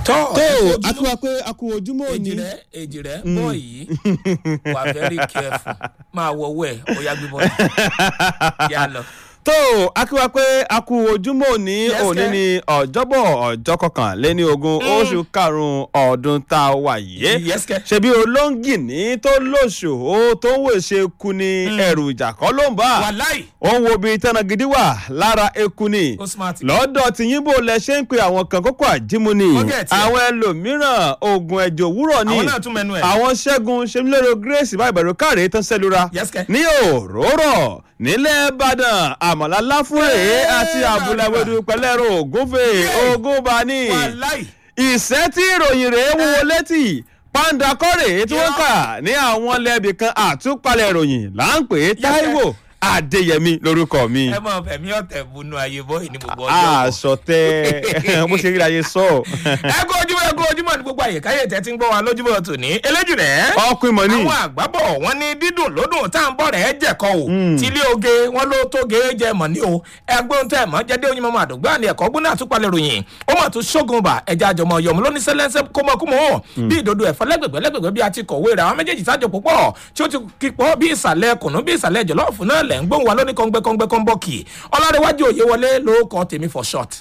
tọ́ tó ẹ kú a kí wa pé a kú ojúmọ́ èjì òní. rẹ èjì rẹ bọ́ yìí wà very careful máa wọ owó ẹ̀ ó yá gbé bọ́ yà lọ. tó a kí wa pé a kú ojúmọ́ òní Yes, òní sir. ni ọjọ́bọ̀ ọjọ́ kọkànléní ogún oṣù karùn-ún ọdún tá a wà yìí. Yes, sir. ṣebí olóńgìní tó lóṣòó tó ń wèṣe ku ni ẹrù ìjà kọ́ ló ń bá. wàláì ó ń wo ibi tẹ́nà gidi wà lára eku ni ó smart. lọ́dọ̀ tí yín bò lẹ ṣe ń pe àwọn kan kókó àjímú ni Wọ́n gẹ̀ tiẹ̀. àwọn ẹlòmíràn oògùn ẹ̀jẹ̀ òwúrọ̀ ni àwọn náà tún mẹnu ẹ̀. àwọn ṣẹ́gun ṣemílẹ́rọ grace bá ìbẹ̀rù káre tán sẹ́lura Yes, kẹ́. ní òróró nílẹ̀ ìbàdàn àmàlà láfúrè Ẹ́ẹ́, àti àbúláwẹ́dù pẹ̀lẹ́rọ ògúnfè ògúnbani wàláì ìṣẹ́ tí ìròyìn rẹ̀ wúwo létí pàǹdà kọ́rè tí wọ́n kà ní àwọn lẹ́bì kan àtúpalẹ̀ ìròyìn là ń pè é táíwò adéyẹmí lórúkọ mi ẹ mọ fẹmí ọtẹ bunú ayé bọ ìní gbogbo ọjọ. aṣọ tẹ bó ṣe rí ayé sọ ẹ kó ojúmọ́ ẹ kó ojúmọ́ ní gbogbo àyè káyé tẹ ti ń gbọ́ wa lójúmọ́ tòní eléjì rẹ̀. ọkùnrin mọ ní àwọn àgbábọ̀ wọn ní dídùn lódùn tá à ń bọ̀ rẹ̀ jẹ̀kọ́ o tílé oge wọn ló tóge jẹ mọ̀ ní o ẹgbẹ́ tẹ̀ mọ́ jẹ́dé oyin mọ́mọ́ àdùgbò àní ẹ̀kọ́ gbóná àtúpalẹ̀ ròyìn ó mọ̀ tún ṣógun bà ẹja àjọmọ̀ yọ̀mú lóní sẹ́lẹ́sẹ́ kómọkómọ bí ìdodo ẹ̀fọ́ lẹ́gbẹ̀gbẹ́ lẹ́gbẹ̀gbẹ́ bí a ti kọ̀wé rẹ̀ àwọn méjèèjì sájọ púpọ̀ tí ó ti kíkọ́ bí ìsàlẹ̀ kùnú bí ìsàlẹ̀ jọ̀lọ́ọ̀fù náà lẹ̀ ń gbóhùn wa lóní kọ́ngbẹ́kọ́ngbẹ́ kọ́nbọ́ọ̀kì ọlọ́dẹ̀wájú òye wọlé ló kọ́ tèmi for short.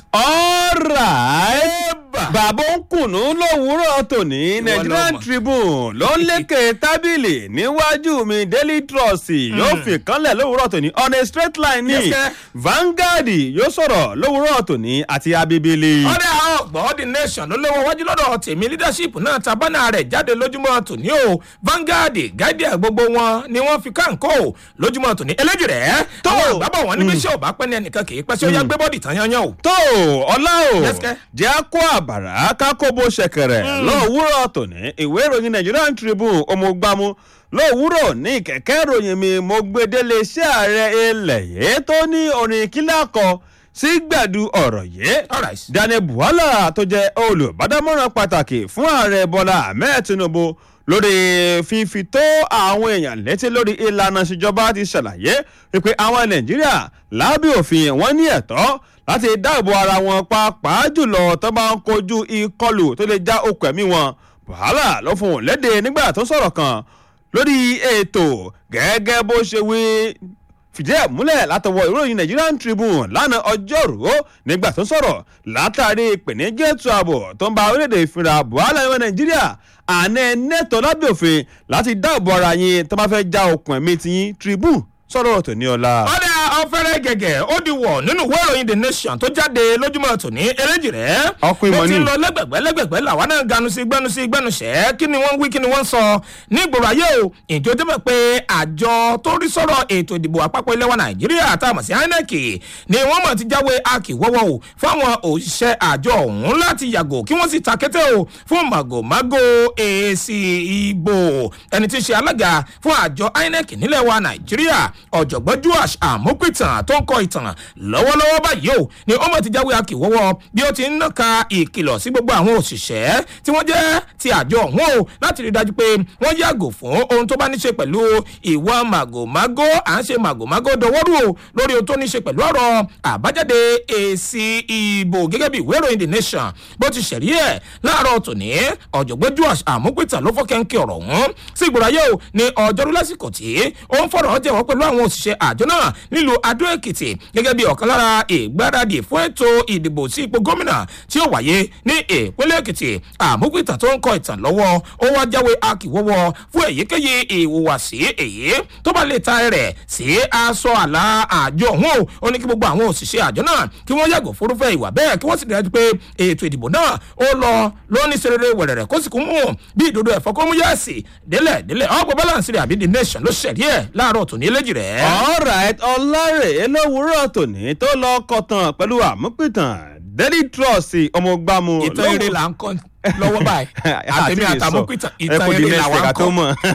alright bàbá ń kùnú lówùúrọ̀ tòní nigerian lọ́mọ. tribune ló ń lékè tábìlì níwájú mi daily trust yóò fi kánlẹ̀ lówùúrọ̀ tòní on a straight line ní Yes, sir. vanguard yóò sọ̀rọ̀ lówùúrọ̀ tòní àti abibili. ọ̀rẹ́ àwọn ọ̀gbọ́n the nation ló léwọ́ wájú lọ́dọ̀ tèmi leadership náà ta bánà rẹ̀ jáde lójúmọ́ tòní o Vanguard guardian gbogbo wọn ni wọ́n fi káńkó lójúmọ́ tòní eléjì rẹ̀ tó àwọn àgbàbọ̀ wọn níbi iṣẹ́ ò bá pẹ́ ní ẹnìkan kì í pẹ́ sí ó yá gbé bọ́ọ̀dì tán yányán o. tó ọlá o Yes, sir. jẹ́ kó àbàrà kákóbó ṣẹ̀kẹ̀rẹ̀ lówùúrọ̀ tòní ìwé ìròyìn nigerian tribune ọmọgbàmù lówùúrọ̀ ní kẹ̀kẹ́ ìròyìn mi mo gbedele iṣẹ́ ààrẹ ilẹ̀ yìí tó ní orin kílà kọ sí gbẹ̀du ọ̀rọ̀ yìí Alright. daniel buhala tó jẹ́ olùbádámọ̀ràn pàtàkì fún ààrẹ bọ́lá ahmed tinubu lórí fífi tó àwọn èèyàn létí lórí ìlànà ìṣèjọba ti ṣàlàyé wípé àwọn nàìjíríà lábẹ́ òfin wọn ní ẹ̀tọ́ láti dáàbò ara wọn pàápàá jùlọ tó bá ń kojú ìkọlù tó lè já okùn ẹ̀mí wọn buhala ló fún un léde nígbà tó sọ̀rọ̀ kan lórí ètò gẹ́gẹ́ bó ṣe wí fìdí ẹ̀ múlẹ̀ látọwọ́ ìròyìn nigerian tribune lánàá ọjọ́rùú nígbà tó sọ̀rọ̀ látàrí ìpèníjà ètò ààbò tó ń ba orílẹ̀-èdè ìfinra buhari ìwé nàìjíríà àná ẹnẹ́tọ̀ lábẹ́ òfin láti dáàbò ara yín tó bá fẹ́ já okùn ẹ̀mí tiyín tribune sọ̀rọ̀ ọ̀tọ̀ ní ọ̀la. ọ̀dà ọ̀fẹ́rẹ́ gẹ̀gẹ̀ ó di wọ̀ nínú ìwé ìròyìn the nation tó jáde lójúmọ́ tòní eléjì rẹ̀. Ọkùnrin mọ̀ ó ti ní. lọ lẹ́gbẹ̀gbẹ́ lẹ́gbẹ̀gbẹ́ làwa náà ganu sí gbẹ́nu sí gbẹ́nu sẹ́ kí ni wọ́n ń wí kí ni wọ́n ń sọ ní ìgboro ayé o ìjọ jẹ́ mọ̀ pé àjọ tó rí sọ̀rọ̀ ètò ìdìbò àpapọ̀ ilẹ̀ wa nàìjíríà tá a mọ̀ sí inec ni wọ́n mọ̀ ti jáwé akíwọ́wọ́ o fáwọn òṣìṣẹ́ àjọ ọ̀hún láti yàgò kí wọ́n sì ta kété o fún màgòmágó èsì ìbò ẹni tí ń ṣe alága fún àjọ inec nílẹ̀ wa nàìjíríà ọ̀jọ̀gbọ́n joash àmúpìtàn tó ń kọ ìtàn lọ́wọ́lọ́wọ́ báyìí o ni ó mọ̀ ti jáwé akíwọ́wọ́ bí ó ti ń nàka ìkìlọ̀ sí gbogbo àwọn òṣìṣẹ́ tí wọ́n jẹ́ ti àjọ ọ̀hún o láti rí i dájú pé wọ́n yàgò fún ohun tó bá ní ṣe pẹ̀lú ìwà màgòmágó à ń ṣe màgòmágó dọwọ́rù o lórí ohun tó ní ṣe pẹ̀lú ọ̀rọ̀ àbájáde èsì ìbò gẹ́gẹ́ bí ìwé ìròyìn the nation bó ti ṣẹ̀rí ẹ̀ láàárọ̀ tòní ọ̀jọ̀gbọ́n joash àmúpìtàn ló fọ́kẹ́ńkẹ́ ọ̀rọ̀ ọ̀hún sí ìgbòrò ayé o ní ọjọ́rú lásìkò tí ó ń fọ̀rọ̀ jẹ́wọ́ pẹ̀lú àwọn òṣìṣẹ́ àjọ náà nílùú adó èkìtì gẹ́gẹ́ bí ọ̀kan lára ìgbáradì fún ètò ìdìbò sí ipò gómìnà tí ó wáyé ní ìpínlẹ̀ èkìtì àmúpìtàn tó ń kọ ìtàn lọ́wọ́ ó wá jáwé akíwọ́wọ́ fún èyíkéyìí ìhùwàsí èyí tó bá lè ta rẹ̀ sí aṣọ àlà àjọ ọ̀hún o ó ní kí gbogbo àwọn òṣìṣẹ́ àjọ náà kí wọ́n yàgò fúrúfẹ́ ìwà bẹ́ẹ̀ kí wọ́n sì dájú pé ètò ìdìbò náà ó lọ lóní serere wẹ̀rẹ̀rẹ̀ kó sì kún mú bí ìdodo ẹ̀fọ́ kó mú yẹ́ẹ̀sì délẹ̀ délẹ̀ ọgbọ́n balance rẹ̀ àbí the nation ló ṣẹ̀rí ẹ̀ láàárọ̀ tòní eléjì rẹ̀. alright ọlárẹ̀ lówùúrọ̀ tòní tó lọ kọtàn pẹ̀lú àmúpìtàn daily trust ọmọgbàmù ìtàn eré là ń kọ́ lọ́wọ́ báyìí àtẹ̀mí àtàmúkìtàn ìtàn eré là wà ń kọ́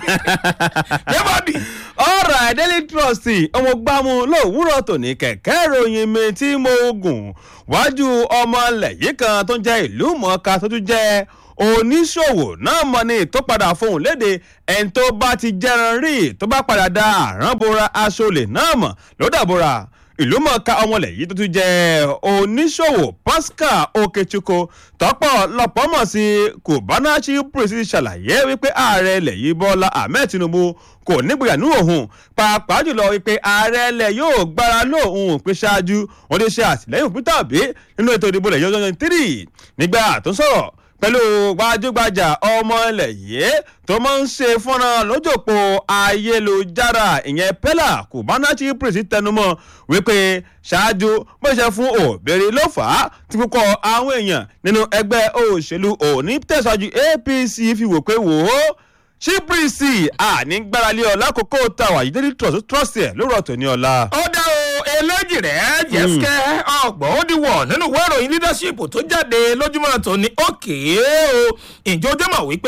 yẹ́bọ̀dì. ọ̀rọ̀ daily trust ọmọgbàmù lówùúrọ̀ tòní kẹ̀kẹ́ ìròyìn mi tí mo gùn wájú ọmọ ilẹ̀ yìí kan tó ń jẹ́ ìlú mọ̀ọ́ká tó tún jẹ́ oníṣòwò náà mọ̀ ní tó padà fohùn léde ẹni tó bá ti jẹran rí tó bá padà da àrán bora aṣọ olè náà mọ̀ ló dàbora ìlúmọ̀ọ́ká ọmọlẹ̀ yìí tó tún jẹ́ oníṣòwò pascal okechukwu tọ́pọ̀ lọ́pọ̀ mọ̀ sí kùbánáṣí pèsè ṣàlàyé wípé ààrẹ ilẹ̀ yìí bọ́lá ahmed tinubu kò nígboyà ní òun pàápàá jùlọ wípé ààrẹ ilẹ̀ yóò gbára lóhùn pé ṣáájú wọn lè ṣe àtìlẹ́yìn peter obi nínú ètò ìdìbò ilẹ̀ yọjọ́ three nígbà tó ń sọ̀rọ̀ pẹ̀lú gbajúgbajà ọmọ ilẹ̀ yìí tó máa ń ṣe fọ́nrán lójòpó ayélujára ìyẹn pẹ́lá kùbánáṣí pèsè tẹnumọ́ wípé ṣáájú bó ṣe fún òbèrè ló fà á tí púpọ̀ àwọn èèyàn nínú ẹgbẹ́ òṣèlú òní tẹ̀síwájú apc fi wò pé wò ó ṣíbírísì àní gbáralé ọ̀la kókó tàwa yìí dédé trọ́sì ẹ̀ lórọ̀ tó ní ọ̀la. ó dá o eléjì rẹ̀ jẹ́síkẹ́ ọgbọ̀n ó di wọ̀ nínú ìwé ìròyìn leadership tó jáde lójúmọ́ tó ní òkè o ìjọ jẹ́ mọ̀ wípé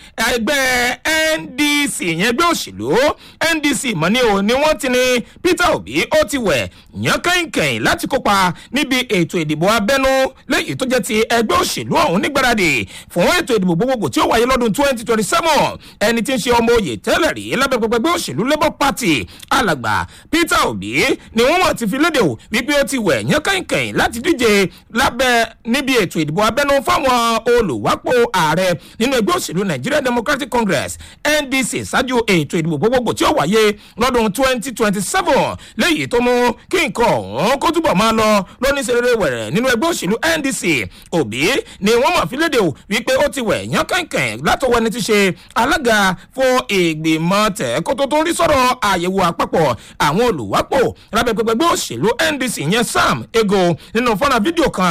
ẹgbẹ́ ndc yẹn ẹgbẹ́ òṣèlú ndc mọ̀ ní o ni wọ́n ti ní peter obi ó ti wẹ̀ yán kẹ́hìnkẹ́hìn láti kópa níbi ètò ìdìbò abẹ́nú lẹ́yìn tó jẹ́ ti ẹgbẹ́ òṣèlú ọ̀hún nígbàradì fún ètò ìdìbò gbogbogbò tí ó wáyé lọ́dún twenty twenty seven ẹni tí ń ṣe ọmọ oyè tẹ́lẹ̀ rí lábẹ́ pẹpẹgbẹ́ òṣèlú labour party alàgbà peter obi ni wọ́n mọ̀ ti fi léde o wípé ó ti wẹ̀ yán kẹ́hìnkẹ́hìn láti díje lábẹ́ níbi ètò ìdìbò abẹ́nú fáwọn olùwápò ààrẹ nínú ẹgbẹ́ òṣèlú nigeria democratic congress ndc ṣáájú ètò ìdìbò gbogbogbò tí ó wáyé lọ́dún twenty twenty seven léyìí tó mú kí nǹkan ọ̀hún kó túbọ̀ máa lọ lóníṣẹ́rẹ́rẹ́ wẹ̀rẹ̀ nínú ẹgbẹ́ òṣèlú ndc òbí ni wọ́n mọ̀ fi léde o wípé ó ti wẹ̀ yán kẹ́hìnkẹ́hìn látọwọ́ ẹni tí ṣe alága fún ìgbìmọ̀ tẹ̀kótó tó ń rí sọ̀rọ̀ àyẹ̀wò àpapọ̀ àwọn olùwápò lábẹ́ pẹpẹgbẹ́ òṣèlú ndc yẹn sam ego nínú fọ́nà fídíò kan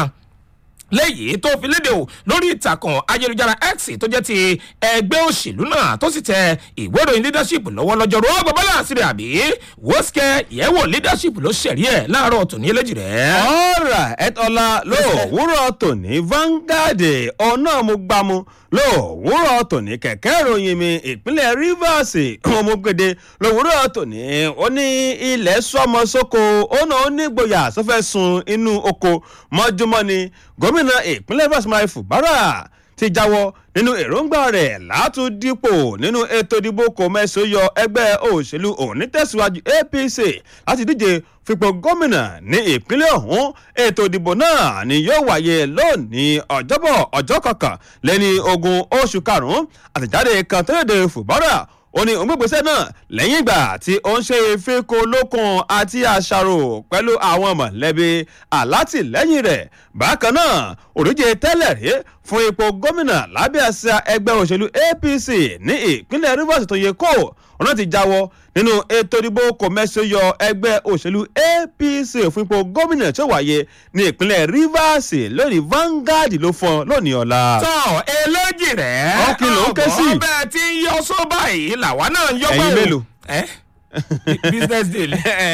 lẹ́yìn tó fi léde o lórí ìtàkùn ayélujára x tó jẹ́ ti ẹgbẹ́ òṣèlú náà tó sì tẹ ìwé ìròyìn leadership lọ́wọ́ lọ́jọ́rú ó bàbá láàsì rẹ̀ àbí wọ́síkẹ́ yẹ̀wò leadership ló ṣẹ̀rí ẹ̀ láàárọ̀ tòní eléjì rẹ̀. ọ̀rà ẹ̀tọ́lá lówùúrọ̀ tòní Vanguard ọ̀nà mo gbámu lówùúrọ̀ tòní kẹ̀kẹ́ ìròyìn mi ìpínlẹ̀ Rivers ọmọgbèdè lówùúrọ̀ tòní ó ní ilẹ̀ sọmọ sóko ó náà ó ní gboyà sọfẹ́ sun inú oko mọ́júmọ́ ni gómìnà ìpínlẹ̀ Rivers Mai Fubara ti jáwọ́ nínú èròǹgbà rẹ̀ látúndípò nínú ètò ìdìbò kò mẹ́sàn yọ ẹgbẹ́ òṣèlú onítẹ̀síwájú APC láti díje fipò gómìnà ní ìpínlẹ̀ ọ̀hún ètò ìdìbò náà ni yóò wáyé lónìí ọjọ́bọ̀ ọjọ́ kọkàn lẹ́ni ogún oṣù karùn-ún àtẹ̀jáde kan tó léde Fubara ó ní ògbégbèsè náà lẹ́yìn ìgbà tí ó ń ṣe ìfikùn lókun àti àṣàrò pẹ̀lú àwọn mọ̀lẹ́bí alátìlẹ́yìn rẹ̀ bákan náà òdíje tẹ́lẹ̀ rí fún ipò gómìnà lábẹ́ àṣà ẹgbẹ́ òṣèlú APC ní ìpínlẹ̀ Rivers tó yẹ kó ọ̀nà ti jáwọ́ nínú ètò ìdìbò kọ̀mẹ́sọ̀yọ ẹgbẹ́ òṣèlú APC fún ipò gómìnà tó wáyé ní ìpínlẹ̀ Rivers lónìí Vanguard ló fọn lónìí ọ̀la. tọ́ eléjì rẹ̀ Ọkì ló ń ké sí. ọ̀bọ̀ bẹ́ẹ̀ tí ń yọ só báyìí làwa náà ń yọ Ẹ̀yin báyìí. mélòó? ẹ́ business deal.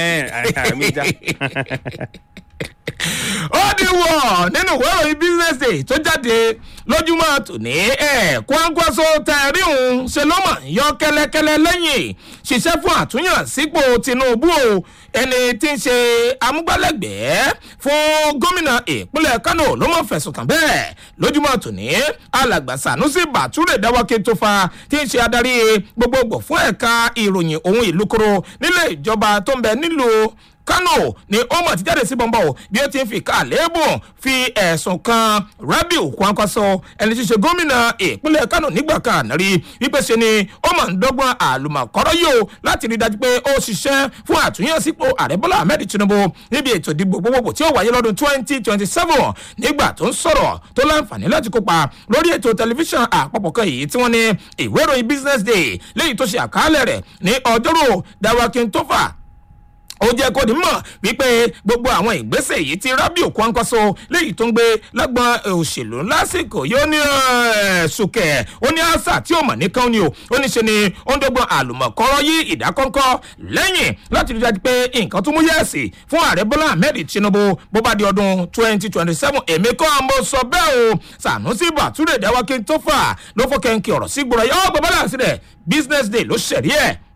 ó di wọ̀ nínú ìwé ìròyìn business day tó jáde lójúmọ́ tòní ẹ̀ kwangwaso tẹ̀ríhùn ṣe ló mọ̀ yọ kẹ́lẹ́kẹ́lẹ́ lẹ́yìn ṣiṣẹ́ fún àtúnyàn sípò tinubu o ẹni tí ń ṣe amúgbálẹ́gbẹ̀ẹ́ fún gómìnà ìpínlẹ̀ kano ló mọ̀ fẹ̀sùn kàn bẹ́ẹ̀ lójúmọ́ tòní alàgbà sanusi bature dáwọ́kẹ́ tó fa tí ń ṣe adarí gbogbogbò fún ẹ̀ka ìròyìn ohun ìlú koro nílé ìjọba tó ń bẹ nílùú kano ni ó mọ̀ ti jáde sí bọ́ńbọ́ o bí ó ti ń fi ká lébùn fi ẹ̀sùn kan rabiu kwankwaso ẹni tí í ṣe gómìnà ìpínlẹ̀ kano nígbà kan rí wípé ṣe ni ó mọ̀ ń dọ́gbọ́n àlùmọ̀kọ́rọ́ yìí o láti rí i dájú pé ó ṣiṣẹ́ fún àtúnyẹ̀sípò ààrẹ bọ́lá ahmed tinubu níbi ètò ìdìbò gbogbogbò tí ó wáyé lọ́dún twenty twenty seven nígbà tó ń sọ̀rọ̀ tó láǹfààní láti kópa lórí ètò tẹlifíṣàn àpapọ̀ kan yìí tí wọ́n ní ìwé ìròyìn business day léyìí tó ṣe àkàálẹ̀ rẹ̀ ní ọjọ́rò dawakin tofa ó jẹ́ kó ní mọ̀ wípé gbogbo àwọn ìgbésẹ̀ yìí ti rábìò kwankwaso léyìí tó ń gbé lágbọn òṣèlú lásìkò yóò ní ṣùkẹ́ ó ní àṣà tí ó mọ̀ nìkan ni o ó ní ṣe ni ó ń dọ́gbọ́n àlùmọ̀kọ́rọ́ yí ìdákọ́ńkọ́ lẹ́yìn láti rí dájú pé nǹkan tó mú yẹ̀sì fún ààrẹ bọ́lá ahmed tinubu bó bá di ọdún twenty twenty seven èmi kọ́ mo sọ bẹ́ẹ̀ o sanusi bature dáwọ́kí tó fà ló fọ́ kẹ́ńkì ọ̀rọ̀ sí gbọ́dọ̀ yọ ọ́ gbọ́dọ̀ láti rẹ̀ business day ló ṣẹ̀rí ẹ̀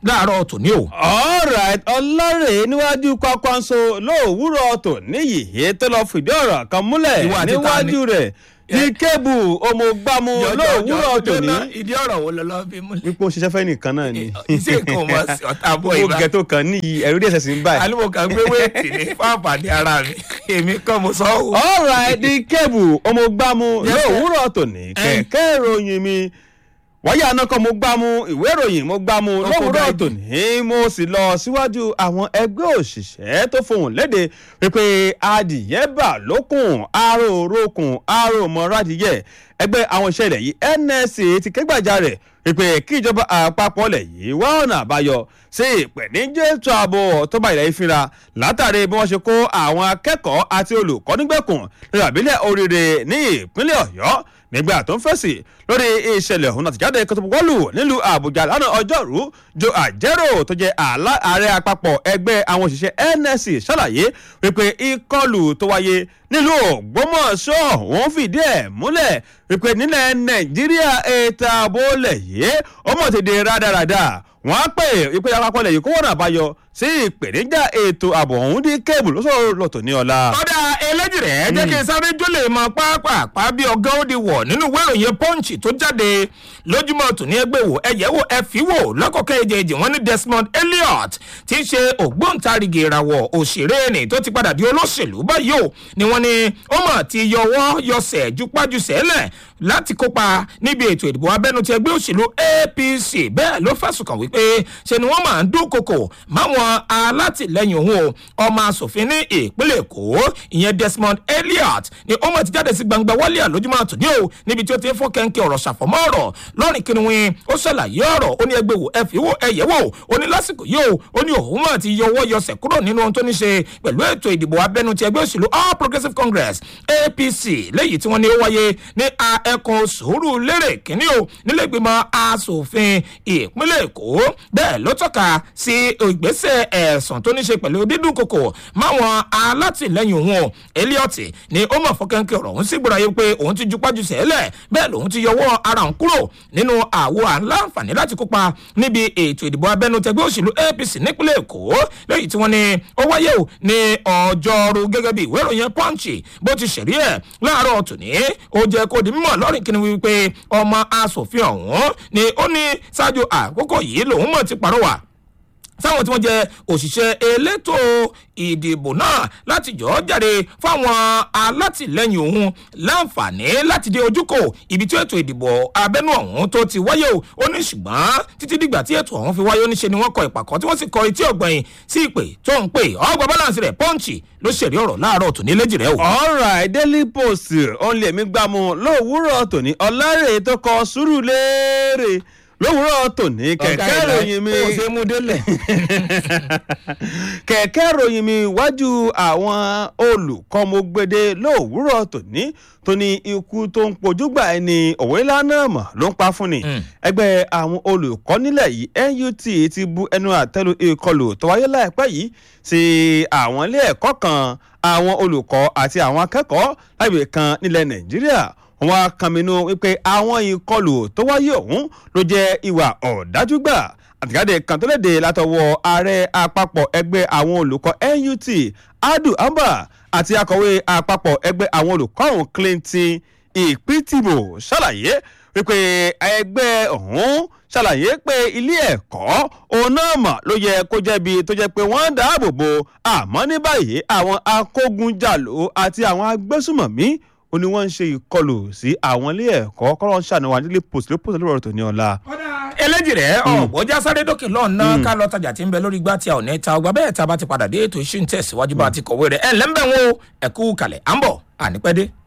láàárọ̀ tòní o. alright ọlọ́rẹ̀ níwájú kwakwanso lówùúrọ̀ tò níyì tó lọ fìdí ọ̀rọ̀ kan múlẹ̀ Ìwọ àti ta ni? níwájú rẹ̀ ní kébù ọmọgbàmù lówùúrọ̀ tò ní. ìdí ọ̀rọ̀ wo lọ lọ fi múlẹ̀. wípé ó ṣiṣẹ́ fẹ́ nìkan náà ni. iṣẹ́ nǹkan mọ̀ sí ọ̀tá bọ̀ gbogbo ìbá. gẹ̀tò kan níyì ẹ̀rú díẹ̀ sẹ̀sìn báyìí. alimu kan gbé wéètì ní fáfàdé ara mi èmi kàn mo sọ ọ́. alright ní kébù ọmọgbàmù Yes, sir. lówùúrọ̀ tò ní kẹ̀kẹ́ ìròyìn mi wáyé anakọ mo gbá mu ìwé ìròyìn mo gbá mu Ọkọ̀ lówùúrọ̀ báyìí. tòní mo sì lọ síwájú àwọn ẹgbẹ́ òṣìṣẹ́ tó fohùn léde wípé adìyẹ bà lókun aró orókun aró mọ́rádìyẹ ẹgbẹ́ àwọn iṣẹ́ ilẹ̀ yìí nsc ti ké gbàjarè wípé kí ìjọba àpapọ̀ ilẹ̀ yìí wá ọ̀nà àbáyọ sí ìpèníjà ètò ààbò tó bá ilẹ̀ yìí fínra látàrí bí wọ́n ṣe kó àwọn akẹ́kọ̀ọ́ àti olùkọ́ nígbèkùn lórí àbílẹ̀ oríire ní ìpínlẹ̀ ọ̀yọ́ nígbà tó ń fèsì lórí ìṣẹ̀lẹ̀ ọ̀hún àtìjáde kòtòbọ̀wọ́lù nílùú àbújá lánàá ọjọ́rú jo àjẹrò tó jẹ́ àlá- ààrẹ àpapọ̀ ẹgbẹ́ àwọn òṣìṣẹ́ nsc ṣàlàyé wípé ìkọlù tó wáyé nílùú ògbómọ̀ṣọ́ òun fìdí ẹ̀ múlẹ̀ wípé nílẹ̀ nàìjíríà ètò ààbò lẹ̀ yìí ó mọ̀ ti di rádaràda wọ́n á pè wípé àpapọ̀ lẹ̀ yìí kó wọ́n àbáyọ sí ìpèníjà ètò ààbò ọ̀hún dí kébù lọ́sọ̀rọ̀ lọ́tọ̀ ní ọ̀la. ọ̀dà eléjì rẹ̀ jẹ́ kí n sáré jólè mọ pápápá bí ọgá ó di wọ̀ nínú ìwé ìròyìn punch tó jáde lójúmọ́ tòní ẹgbẹ́ wò ẹ̀yẹ́ wò ẹ fi wò lọ́kọ̀ọ́kẹ́ èjèèjì wọn ní desmond elliot tí ń ṣe ògbóǹtarìgì ìràwọ̀ òṣèré ni tó ti padà di olóṣèlú báyìí o ni wọ́n ní ó mọ̀ ti yọwọ́ yọsẹ̀ jupájú sẹ́lẹ̀ láti kópa níbi ètò ìdìbò abẹ́nu ti ẹgbẹ́ òṣèlú apc bẹ́ẹ̀ ló fẹ̀sùn kàn wípé ṣe ni wọ́n máa ń dúnkokò máwọn alátìlẹyìn òun o ọmọ asòfin ní ìpínlẹ̀ èkó ìyẹn desmond elliot ni ó mọ̀ ti jáde sí gbangba wálé àlójúmọ́ àtúndí o níbi tí ó ti ń fọ́ kẹ́ńkẹ́ ọ̀rọ̀ ṣàfọ̀mọ́ ọ̀rọ̀ lọ́rìn kìnìún ó ṣàlàyé ọ̀rọ̀ ó ní ẹgbẹ́ wò ẹ fi wò ẹ yẹ̀ wò ó ní lásìkò yìí o ó ní òun mọ̀ ti yọwọ́ yọsẹ̀ kúrò nínú ohun tó ní ṣe pẹ̀lú ètò ìdìbò abẹ́nu ti ẹgbẹ́ òṣèlú all progressives congress apc léyìí tí wọ́n ní ó wáyé ní a ẹkùn sùúrù lérè kínní o nílé ìgbìmọ̀ asòfin ìpínlẹ̀ èkó bẹ́ẹ̀ ló tọ́ka sí ìgbésẹ̀ ẹ̀sùn tó ní ṣe pẹ̀lú dídún kòkò máwọn alátìlẹyìn òun o elliot ni ó mọ̀ fọ́kẹ́ńkẹ́ ọ̀rọ̀ òun sì gbọ́dọ̀ yẹ pé òun ti jupájú sẹ́lẹ̀ bẹ́ẹ̀ lòun ti yọwọ́ ara òun kúrò nínú àwo àǹláǹfààní láti kópa níbi ètò ìdìbò abẹ́nú tẹgbẹ́ òṣèlú apc nípínlẹ̀ èkó lẹ́yìn tí wọ́n ní ó wáyé o ní ọjọ́rú gẹ́gẹ́ bí ìwé ìròyìn punch bó ti ṣẹ̀rí ẹ̀ láàárọ̀ tòní ó jẹ́ kó di mímọ̀ lọ́rìn kí ni wípé ọmọ asòfin ọ̀hún ni ó ní ṣáájú àkókò yìí lòun mọ̀ ti pàrọwà sáwọn tí wọ́n jẹ́ òṣìṣẹ́ elétò ìdìbò náà láti jọ́ jáde fáwọn alátìlẹyìn òun láǹfààní láti dé ojúkò ibi tí ètò ìdìbò abẹ́nú ọ̀hún tó ti wáyé o ó ní ṣùgbọ́n títí dìgbà tí ètò ọ̀hún fi wáyé ó ní ṣe ni wọ́n kọ ìpàkọ́ tí wọ́n sì kọ etí ọ̀gbẹ̀yìn sí ìpè tó ń pè ọgbà balance rẹ̀ pọ́ǹchì ló ṣèrí ọ̀rọ̀ láàárọ̀ tòní léjì rẹ̀ o. alright daily post òun lèmi gbámu lówùúrọ̀ tòní ọ̀làrẹ̀ tó kọ sùúrù léèrè lówùúrọ̀ tòní kẹ̀kẹ́ ìròyìn mi ó ṣe mú délẹ̀. kẹ̀kẹ́ ìròyìn mi wájú àwọn olùkọ́ mo gbede lówùúrọ̀ tòní tó ní ikú tó ń pojúgbà ẹni òwe lánàá mọ̀ ló ń pa fún ni ẹgbẹ́ àwọn olùkọ́ nílẹ̀ yìí nut ti bu ẹnu àtẹ́lu ìkọlù tó wáyé láìpẹ́ yìí sí àwọn ilé ẹ̀kọ́ kan àwọn olùkọ́ àti àwọn akẹ́kọ̀ọ́ láìpẹ́ kan nílẹ̀ nàìjíríà wọn kàmínú wípé àwọn ìkọlù tó wáyé ọ̀hún ló jẹ́ ìwà ọ̀dájúgbà àtìjáde kan tó léde látọwọ́ ààrẹ àpapọ̀ ẹgbẹ́ àwọn olùkọ́ nut adu amba àti akọ̀wé àpapọ̀ ẹgbẹ́ àwọn olùkọ́ ọ̀hún clinton ìpìtìbò ṣàlàyé wípé ẹgbẹ́ ọ̀hún ṣàlàyé pé ilé ẹ̀kọ́ òun náà mọ̀ ló yẹ kó jẹ́bi tó jẹ́ pé wọ́n ń dáàbò bo àmọ́ ní báyìí àwọn akógunjàlò àti àwọn agbésùmọ̀mí ó ní wọ́n ń ṣe ìkọlù sí àwọn ilé ẹ̀kọ́ kọ́lọ́ ń ṣàníwá nílé post ló post lórí ọ̀rọ̀ tó ní ọ̀la. eléjì rẹ ọgbọjà sáré dókè lọ́nà ká lọ tajà tí ń bẹ lórí igbá tí a ò ní ta ọgbà bẹ́ẹ̀ tá a bá ti padà dé ètò ìṣú ń tẹ̀síwájú bá a ti kọ̀wé rẹ̀ ẹ̀ lẹ́ńbẹ̀ wọn o ẹ̀kú kalẹ̀ à ń bọ̀ ànípẹ́dé.